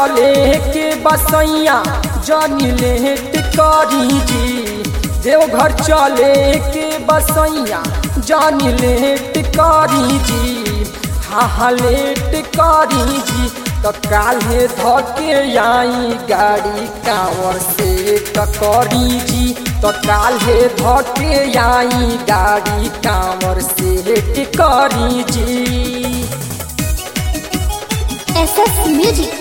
चले के बसैया जानी लेट करी जी देवघर चले के बसैया जानी लेट करी जी हाँ हाँ लेट करी जी तो काल्हे धके आई गाड़ी कांवर से टकरी जी तो काल्हे धके आई गाड़ी कांवर से टिकरी जी SS Music.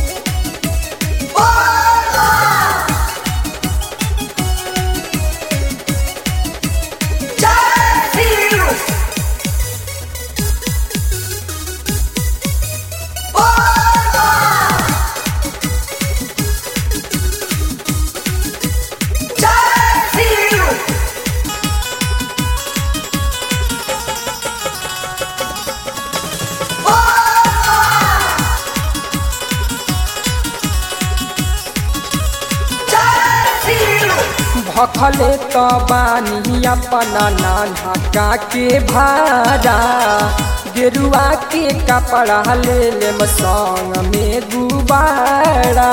भखले त बानी अपना नाना का के भाड़ा गेरुआ के कपड़ा ले ले संग में गुबारा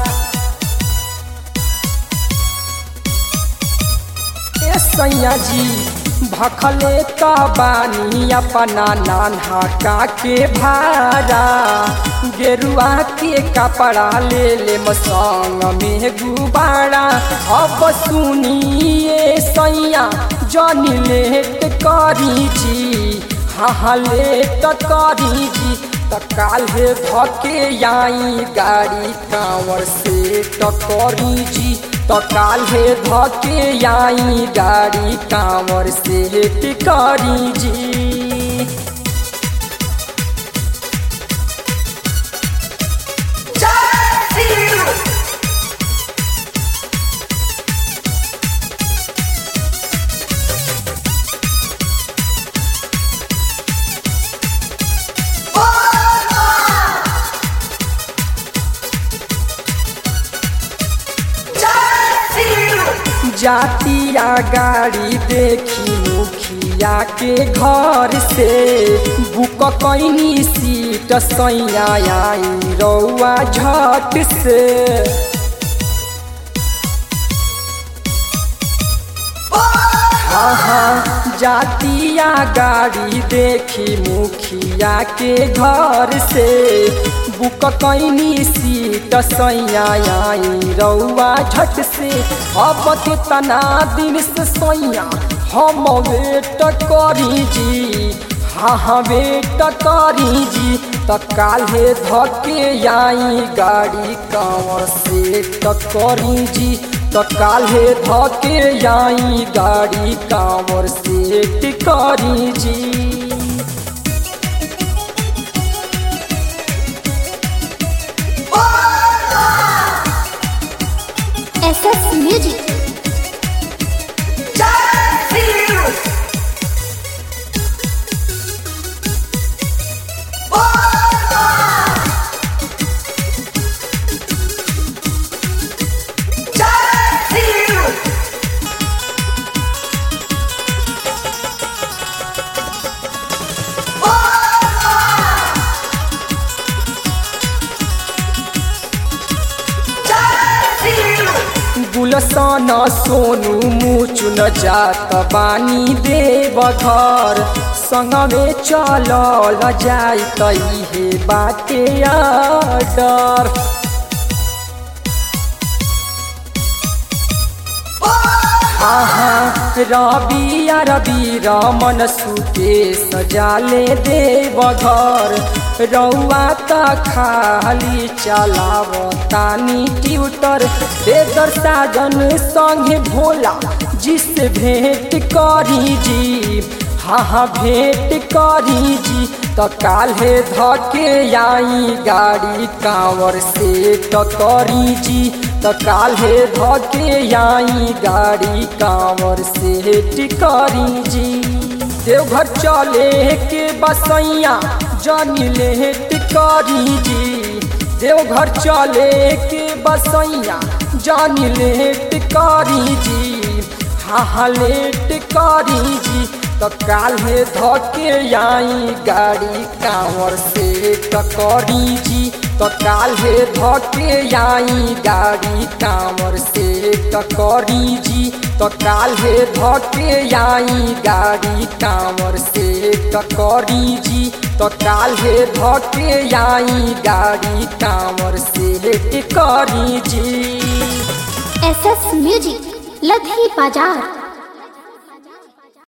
ए सैया जी भखले त बानी अपना नाना का के भाड़ा गेरुआ के कपड़ा ले ले संग में गुबारा अब सुनिए सैया जनी लेट करी जी हाँ हाँ लेट करी जी त काल्हे धके आई गाड़ी कांवर से टकरी जी तो काल्हे धके आई गाड़ी कांवर से टिकरी जी जातिया गाड़ी देखी मुखिया के घर से बुक कैनी सीट सैया आई रौआ झट से हाँ हाँ जातिया गाड़ी देखी मुखिया के घर से बुक कैनी सीट सैया आई रौआ झट से अब के तना दिन से सैया हम वेट करी जी हाँ हाँ वेट करी जी त काल्हे धके आई गाड़ी कांवर से टकरी जी तो काल्हे धके आई गाड़ी कांवर से टिकरी जी SS Music. गुलसन सोनू मुचुन जात बानी देव घर संगमे चलल जाई तैहे बाटे डर आहा रवि रवि रमन सुके सजाले देव घर रौआ त खाली चलाव तानी ट्यूटर बेदर साजन संगे भोला जिससे भेंट करी जी हाँ हाँ भेंट करी जी तो काल्हे धके आई गाड़ी कांवर से टकरी जी तो काल्हे धके आई गाड़ी कांवर से टिकरी जी देवघर चले के बसैया जानी लेट करी जी देवघर चले के बसैया जानी लेट करी जी हाँ हाँ लेट करी जी तो काल्हे धके आई गाड़ी कांवर से टकरी जी तो काल्हे धके आई गाड़ी कांवर से टकरी जी तो काल्हे धके आई गाड़ी कांवर से टकरी जी तो काल्हे धके आई गाड़ी कांवर से टकरी जी एस एस म्यूजिक लधी बाजार